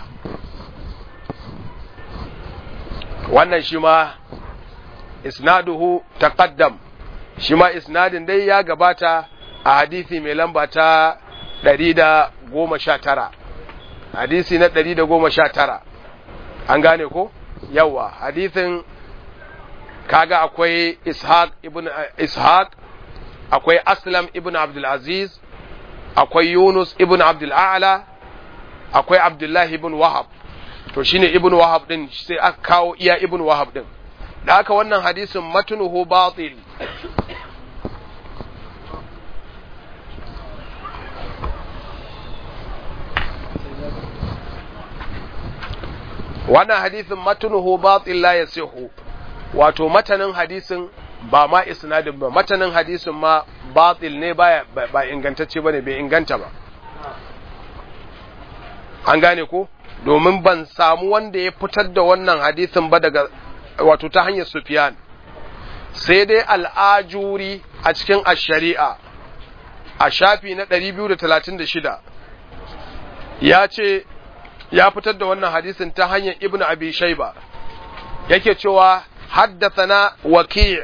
wannan shi ma isnaduhu taqaddam shi ma isnadin dai ya gabata a hadisi mai lamba ta 119 hadisi na 119 an gane ko yawa hadisin kaga akwai ishaq ibn ishaq akwai aslam ibn abdul aziz akwai yunus ibn abdul a'la akwai abdullahi ibn wahab to shine ibn wahab din sai aka kawo iya ibn wahab din da haka wannan hadisin matnuhu batil wannan hadisin matnuhu batil la yasihu wato matanin hadisin ba ma isnadin ba matanin hadisin ma batil ne baya ba ingantacce bane bai inganta ba an gane ko domin ban samu wanda ya fitar da wannan hadisin ba daga wato ta hanyar Sufyan sai dai al'ajuri a cikin ash-shari'a a shafi na 236 ya ce ya fitar da wannan hadisin ta hanyar Ibn Abi Shayba yake cewa haddathana Waki'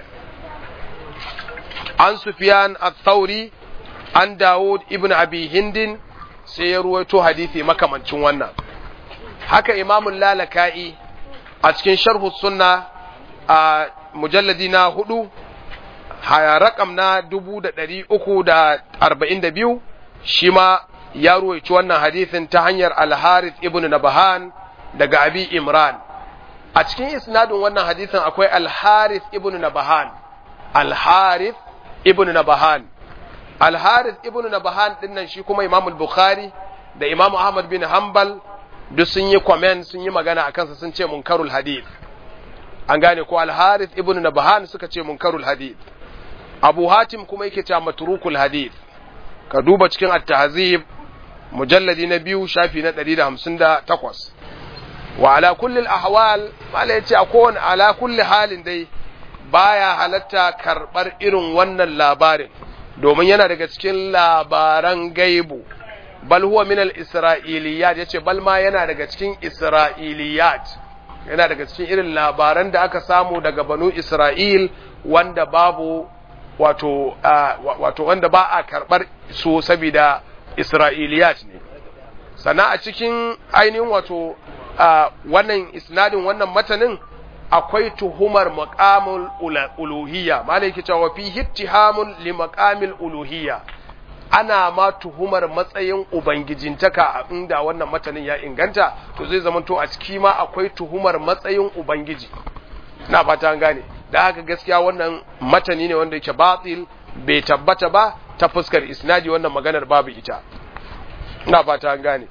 an Sufyan al-Thawri an Dawud ibn Abi Hindin sai ya ruwaito hadisi makamancin wannan haka imamun lalaka'i a cikin sharhu sunna a mujalladi na hudu rakam na dubu da ɗari uku da arba'in da biyu shi ma ya ruwaici wannan hadisin ta hanyar alharith ibn nabahan daga abi imran a cikin isnadin wannan hadisin akwai alharith ibn nabahan alharith ibn nabahan alharith ibn nabahan dinnan shi kuma imamul bukhari da imamu ahmad bin hanbal duk sun yi comment sun yi magana a kansa sun ce munkarul hadith an gane ko al-harith ibn nabhan suka ce munkarul hadith abu hatim kuma yake cewa matrukul hadith ka duba cikin at-tahzib mujalladi na biyu shafi na 158 wa ala kulli al-ahwal mala yace a kowane ala kulli halin dai baya halatta karbar irin wannan labarin domin yana daga cikin labaran gaibu bal huwa min al-isra'iliyat yace bal ma yana daga cikin isra'iliyat yana daga cikin irin labaran da aka samu daga banu isra'il wanda babu wato wato wanda ba a karbar su saboda isra'iliyat ne sana a cikin ainihin wato wannan isnadin wannan matanin akwai tuhumar maqamul uluhiyya malai ke cewa fi hittihamun li maqamil uluhiyya ana ma tuhumar matsayin ubangijintaka a inda wannan matanin ya inganta to zai zama to a ciki ma akwai tuhumar matsayin ubangiji na fata gane da haka gaskiya wannan matani ne wanda yake batil bai tabbata ba ta fuskar isnadi wannan maganar babu ita na fata gane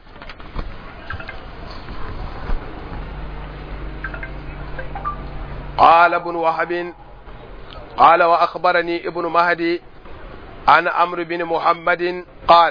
قال ابن وهب قال وأخبرني ابن مهدي عن عمرو بن محمد قال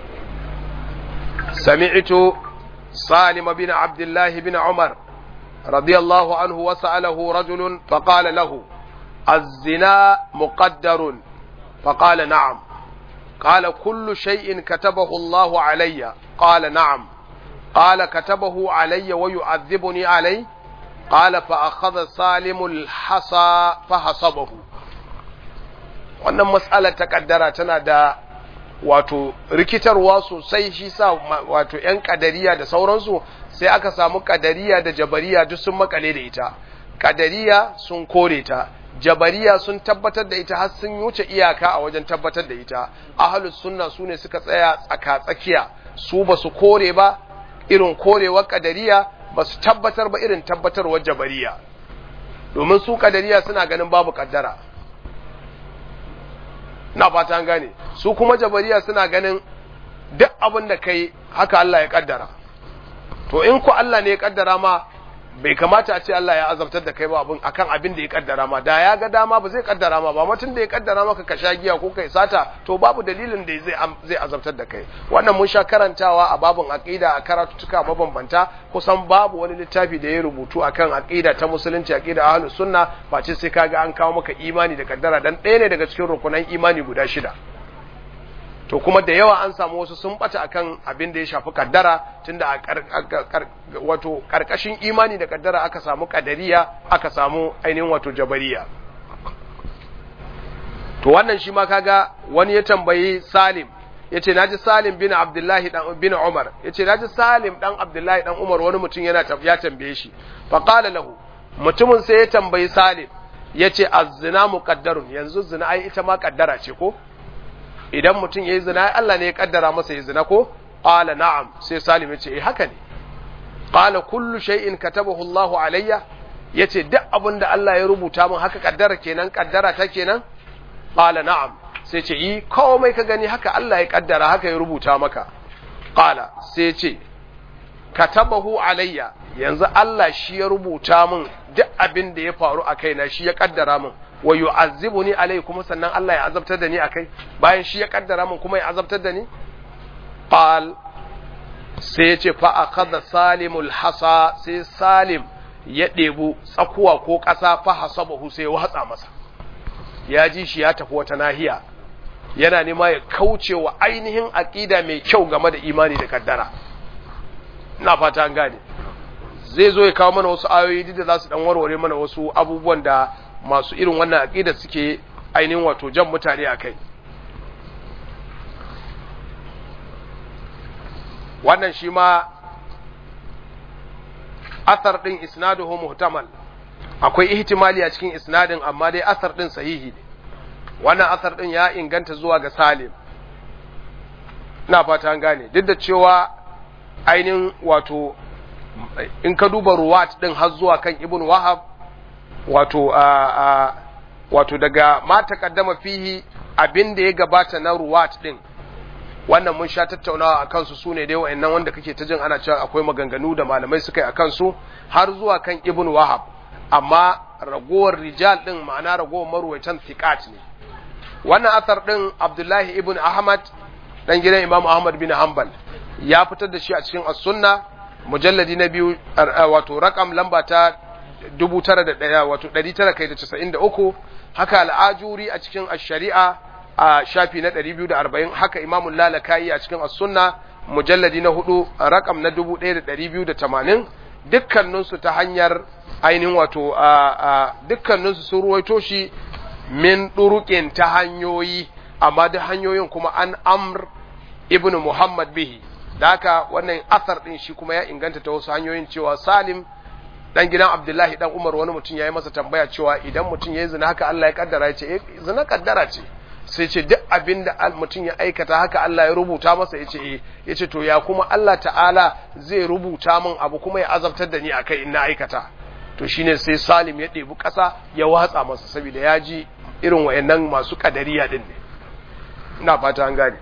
سمعت سالم بن عبد الله بن عمر رضي الله عنه وسأله رجل فقال له الزنا مقدر فقال نعم قال كل شيء كتبه الله علي قال نعم قال كتبه علي ويعذبني عليه قال فأخذ سالم الحصى فحصبه wannan matsalar ta kaddara tana da wato rikitarwa sosai shi sa wato ‘yan kadariya da sauransu sai aka samu kadariya da jabariya duk sun makale da ita kadariya sun kore ta jabariya sun tabbatar da ita har sun wuce iyaka a wajen tabbatar da ita ahalus sunna su ne suka tsaya tsaka tsakiya su ba su kore ba irin korewar kadariya ba su tabbatar ba irin tabbatarwar jabariya domin su kadariya suna ganin babu kaddara na fata an gane su kuma jabariya suna ganin duk abin da kai haka Allah ya kaddara to in ku Allah ne ya kaddara ma bai kamata a ce Allah ya azabtar da kai ba abin akan abin da ya kaddara ma da ya ga dama ba zai kaddara ma ba mutun da ya kaddara maka ka sha giya ko kai sata to babu dalilin da zai zai azabtar da kai wannan mun sha karantawa a babun aqida a karatutuka mabambanta kusan babu wani littafi da ya rubutu akan aqida ta musulunci aqida ahlus sunna ba ce sai kaga an kawo maka imani da kaddara dan ɗaya ne daga cikin rukunan imani guda shida to kuma da yawa an samu wasu sun bata akan abin da ya shafi kaddara tunda a wato karkashin imani da kaddara aka samu kadariya aka samu ainihin wato jabariya to wannan shi ma kaga wani ya tambayi Salim yace naji Salim bin Abdullahi dan bin Umar yace naji Salim dan Abdullahi dan Umar wani mutum yana ya tambaye shi fa qala lahu mutumin sai ya tambayi Salim yace az-zina muqaddarun yanzu zina ai ita ma kaddara ce ko idan mutum ya yi zina Allah ne ya kaddara masa ya zina ko qala na'am sai salim yace eh haka ne qala kullu shay'in katabahu Allahu alayya yace duk abin da Allah ya rubuta min haka kaddara kenan kaddara ta kenan qala na'am sai ce yi komai ka gani haka Allah ya kaddara haka ya rubuta maka qala sai ce katabahu alayya yanzu Allah shi ya rubuta min duk abin da ya faru a kaina shi ya kaddara min wa yu'azzibuni alai kuma sannan Allah ya azabtar da ni akai bayan shi ya kaddara min kuma ya azabtar da ni qal sai yace fa akhadha salimul hasa sai salim ya debu tsakuwa ko ƙasa fa hasabahu sai ya watsa masa ya ji shi ya tafi wata nahiya yana nema ya kauce wa ainihin aqida mai kyau game da imani da kaddara ina fata an gane zai zo ya kawo mana wasu ayoyi da za su dan warware mana wasu abubuwan da masu irin wannan aqida suke ainihin wato jan mutane a kai wannan shi ma athar din isnaduhu muhtamal akwai ihtimali a cikin isnadin amma dai athar din sahihi ne wannan athar din ya inganta zuwa ga Salim ina fata an gane duk da cewa ainihin wato in ka duba ruwat din har zuwa kan ibn wahab wato a wato daga ma taqaddama fihi abin da ya gabata na ruwat din wannan mun sha tattaunawa a kansu su ne dai wa'annan wanda kake ta jin ana cewa akwai maganganu da malamai suka yi a kansu har zuwa kan ibn wahab amma ragowar rijal din ma'ana ragowar marwaitan thiqat ne wannan asar din abdullahi ibn ahmad dan gidan imam ahmad bin hanbal ya fitar da shi a cikin as-sunna mujalladi na biyu wato rakam lamba ta 901 wato 993 haka al'ajuri a cikin ash-shari'a a shafi na 240 haka imamul lalakayi a cikin as-sunna mujalladi na hudu rakam na 1280 dukkaninsu ta hanyar ainihin wato dukkaninsu sun ruwaito shi min durukin ta hanyoyi amma da hanyoyin kuma an amr ibn muhammad bihi da haka wannan asar din shi kuma ya inganta ta wasu hanyoyin cewa salim dan gidan abdullahi dan umar wani mutum ya yi masa tambaya cewa idan mutum ya yi zina haka allah ya kaddara ya ce eh zina kaddara ce sai ce duk abin da mutum ya aikata haka Allah ya rubuta masa ya ce eh ya ce to ya kuma Allah ta'ala zai rubuta min abu kuma ya azabtar da ni a kai in na aikata to shine sai salim ya ɗebi ƙasa ya watsa masa saboda ya ji irin wayannan masu kadariya din ne ina fata an gane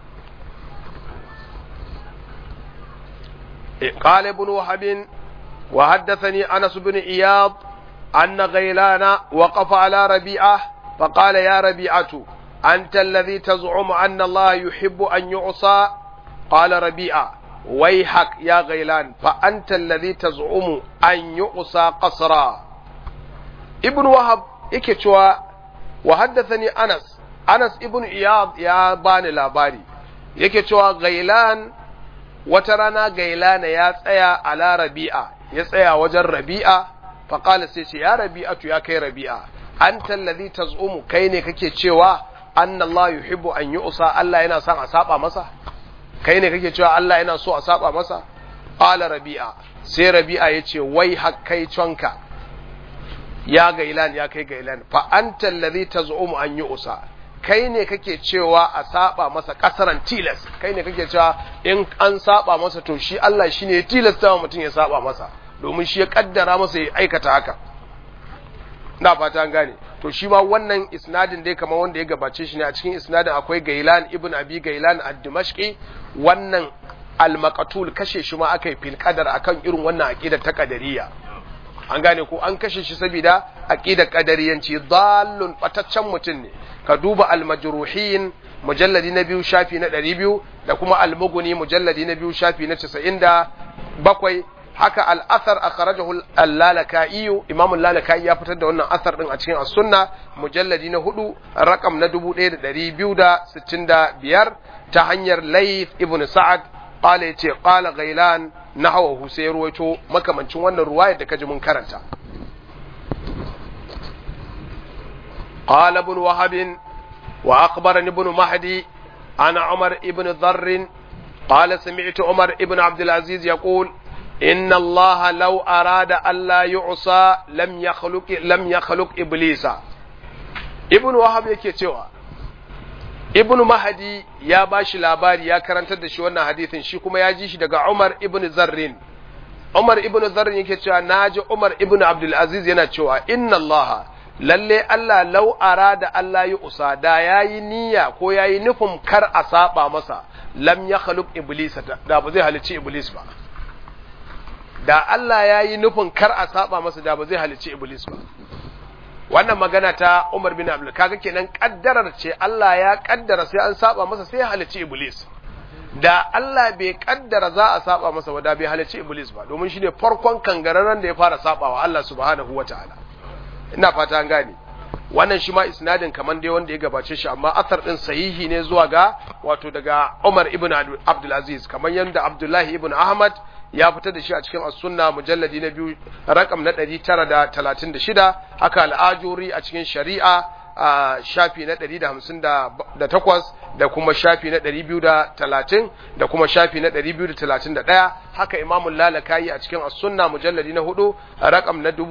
قال ابن وهب وحدثني أنس بن إياض أن غيلان وقف على ربيعة فقال يا ربيعة أنت الذي تزعم أن الله يحب أن يعصى قال ربيعة ويحك يا غيلان فأنت الذي تزعم أن يعصى قصرا ابن وهب يكتوى وحدثني أنس أنس ابن إياض يا باني لاباري يكتوى غيلان وترانا غيلان يا تسيا على ربيعة يسيا وجر ربيعة فقال سيشي يا ربيعة يا كي ربيعة anta allazi tazumu kai ne kake cewa anna Allah yuhibbu an yu'sa Allah yana son a saba masa kai ne kake cewa Allah yana so a saba masa qala rabi'a sai rabi'a yace wai hakkai conka ya gailan ya kai gailan fa anta allazi tazumu an yu'sa kai ne kake cewa a saba masa kasaran tilas kai ne kake cewa in an saba masa to shi Allah shine ya tilasta wa mutum ya saba masa domin shi ya kaddara masa ya aikata haka na fata an gane to shi ma wannan isnadin dai kamar wanda ya gabace shi ne a cikin isnadin akwai gailan ibn abi gailan ad-dimashqi wannan al-maqtul kashe shi ma akai fil qadar akan irin wannan aqida ta qadariyya an gane ko an kashe shi saboda aqida qadariyanci dallun bataccen mutum ne ka duba al-majruhin mujalladi na biyu shafi na 200 da kuma al-mughni mujalladi na biyu shafi na 97 haka al-athar akhrajahu al-lalaka'i imam al-lalaka'i ya fitar da wannan athar din a cikin as-sunna mujalladi na 4 rakam na 1265 ta hanyar layth ibn sa'ad qala yace qala ghailan nahwahu sai ruwaito makamancin wannan ruwayar da kaji mun karanta qala ibn wahab wa akhbarani ibn mahdi ana umar ibn dharr قال سمعت عمر ابن عبد العزيز يقول إن الله لو أراد ألا يعصى لم يخلق لم يخلق إبليس ابن وهب yake cewa ibn mahdi ya bashi labari ya karantar da shi wannan hadisin shi kuma ya ji shi daga umar ibn zarrin umar ibn zarrin yake cewa naji umar ibn abdul aziz yana cewa inna allaha lalle Allah lau arada Allah yi usa da yayi niyya ko yayi nufin kar a saba masa lam ya khaluq iblis da ba zai halicci iblis ba da Allah yayi nufin kar a saba masa da ba zai halicci iblis ba wannan magana ta Umar bin Abdul kaga kenan kaddarar ce Allah ya kaddara sai an saba masa sai ya halicci iblis da Allah bai kaddara za a saba masa ba da bai halicci iblis ba domin shine farkon kangararren da ya fara sabawa Allah subhanahu wataala ina fata an gane wannan shi ma isnadin kaman dai wanda ya gabace shi amma athar din sahihi ne zuwa ga wato daga Umar ibn Abdul Aziz kaman yanda Abdullahi ibn Ahmad ya fitar da shi a cikin as-sunna mujalladi na biyu rakam na 936 haka al-ajuri a cikin shari'a a shafi na 158 da kuma shafi na 230 da kuma shafi na 231 haka imamul lalakayi a cikin as-sunna mujalladi na 4 rakam na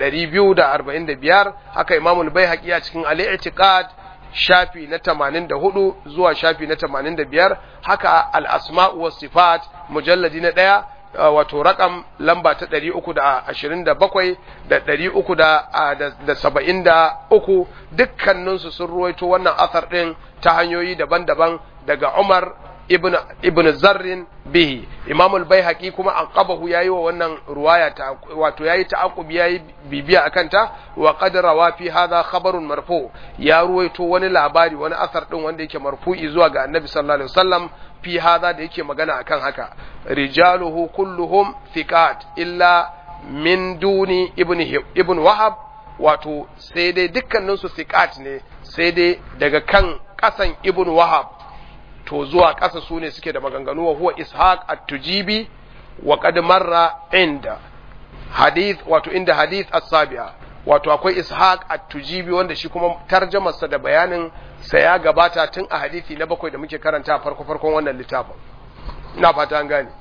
1245 haka imamul baihaqi a cikin al-i'tiqad shafi na 84 zuwa shafi na 85 haka al-asma'u was sifat mujalladi na 1 wato rakam lamba ta ɗari uku da ashirin da bakwai da ɗari uku da saba'in da uku dukkaninsu sun ruwaito wannan asar ɗin ta hanyoyi daban-daban daga Umar ibn ibn Zarrin bihi Imam al-Baihaqi kuma an qabahu yayi wa wannan ruwaya ta wato yayi ta'aqub yayi bibiya akan ta wa qad rawa fi hadha khabarun marfu ya ruwaito wani labari wani asar ɗin wanda yake marfu'i zuwa ga Annabi sallallahu alaihi wasallam fi hadha da yake magana akan haka rijaluhu kulluhum thiqat illa min duni ibn ibn wahab wato sai dai dukkanin su thiqat ne sai dai daga kan kasan ibn wahab to zuwa kasa su ne suke da maganganu wa huwa ishaq at-tujibi wa qad marra inda hadith wato inda hadith as-sabi'a wato akwai ishaq at-tujibi wanda shi kuma tarjamarsa da bayanin sa ya gabata tun a hadisi na bakwai da muke karanta farko farkon wannan littafin ina fata an gane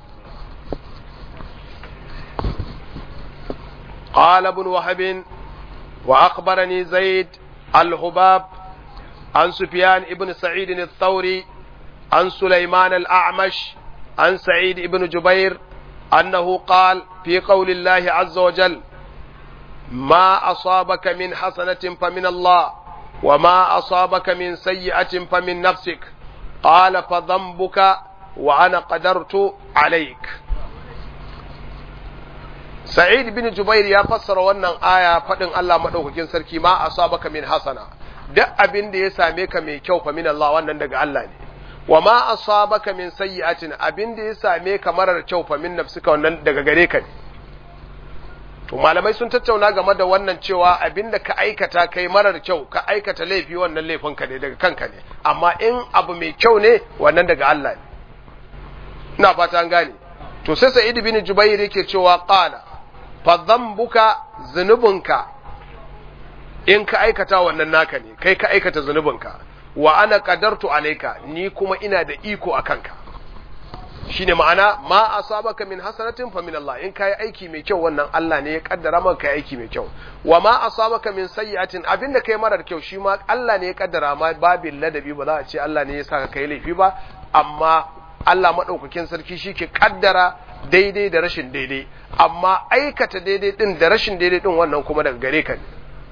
قال ابن وهب وأخبرني زيد الهباب عن سفيان ابن سعيد الثوري عن سليمان الأعمش عن سعيد ابن جبير أنه قال في قول الله عز وجل ما أصابك من حسنة فمن الله وما أصابك من سيئة فمن نفسك قال فذنبك وأنا قدرت عليك Sa'id bin Jubair ya fassara wannan aya faɗin Allah maɗaukakin sarki ma asabaka min hasana duk abin da ya same ka mai kyau fa min Allah wannan daga Allah ne wa ma asabaka min sayyi'atin abin da ya same ka marar kyau fa min nafsika wannan daga gare ka ne to malamai sun tattauna game da wannan cewa abin da ka aikata kai marar kyau ka aikata laifi wannan laifin ka ne daga kanka ne amma in abu mai kyau ne wannan daga Allah ne ina fata an gane to sai Sa'id bin Jubair yake cewa qala fa dhanbuka zunubunka in ka aikata wannan naka ne kai ka aikata zunubinka wa ana qadartu alayka ni kuma ina da iko akan ka shine ma'ana ma asabaka min hasanatin fa min Allah in kai aiki mai kyau wannan Allah ne ya kaddara maka kai aiki mai kyau wa ma asabaka min sayyi'atin abinda kai marar kyau shi ma Allah ne ya kaddara ma babin ladabi ba za a ce Allah ne ya saka kai laifi ba amma Allah madaukakin sarki shi ke kaddara daidai da rashin daidai amma aikata daidai din da rashin daidai din wannan kuma daga gare ka ne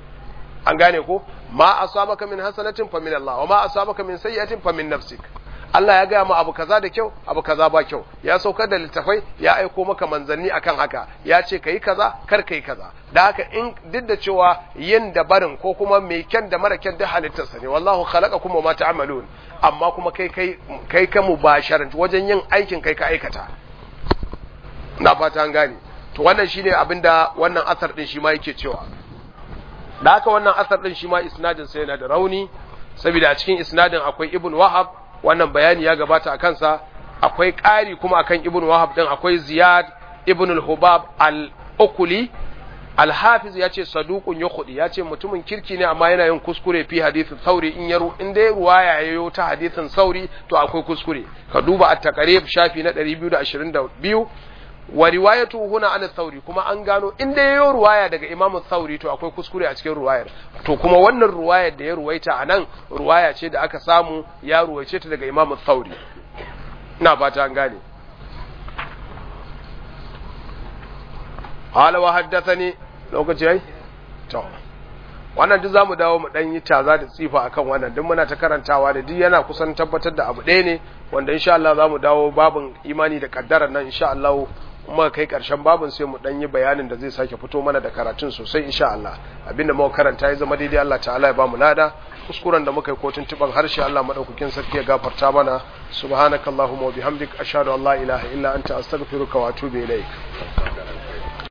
an gane ko ma asabaka min hasanatin fa min Allah wa ma asabaka min sayyi'atin fa min nafsik Allah ya gaya ma abu kaza da kyau abu kaza ba kyau ya saukar da littafai ya aiko maka manzanni akan haka ya ce kai kaza kar kai kaza da haka in duk da cewa yin da barin ko kuma mai kyan da mara kyan da halittarsa ne wallahu khalaqakum wa ma ta'malun amma kuma kai kai kai ka mubasharan wajen yin aikin kai ka aikata na fata an gane to wannan shine abinda wannan asar din shi ma yake cewa da haka wannan asar din shi ma isnadin sa yana da rauni saboda a cikin isnadin akwai ibn wahab wannan bayani ya gabata a kansa akwai ƙari kuma akan ibn wahab din akwai ziyad ibn al-hubab al-ukuli al-hafiz ya ce saduqun yukhdi ya ce mutumin kirki ne amma yana yin kuskure fi hadithin sauri in yaro in dai ruwaya yayo ta hadithin sauri to akwai kuskure ka duba at-taqrib shafi na 222 wa riwayatu huna an sauri kuma an gano in dai yayo ruwaya daga imam sauri to akwai kuskure a cikin ruwayar to kuma wannan ruwayar da ya ruwaita anan ruwaya ce da aka samu ya ruwaice ta daga imam sauri ina fata an gane qala wa haddathani lokaci yayi to wannan duk zamu dawo mu dan yi taza da tsifa akan wannan duk muna ta karantawa da duk yana kusan tabbatar da abu ɗaya ne wanda insha Allah zamu dawo babin imani da kaddara nan insha Allah kuma kai karshen babin sai mu dan yi bayanin da zai sake fito mana da karatun sosai insha Allah abinda muka karanta ya zama daidai Allah ta'ala ya ba mu lada kuskuren da muka yi ko tuntuban harshe Allah madaukakin sarki ya gafarta mana subhanakallahumma wa bihamdik ashhadu an la ilaha illa anta astaghfiruka wa atubu ilaik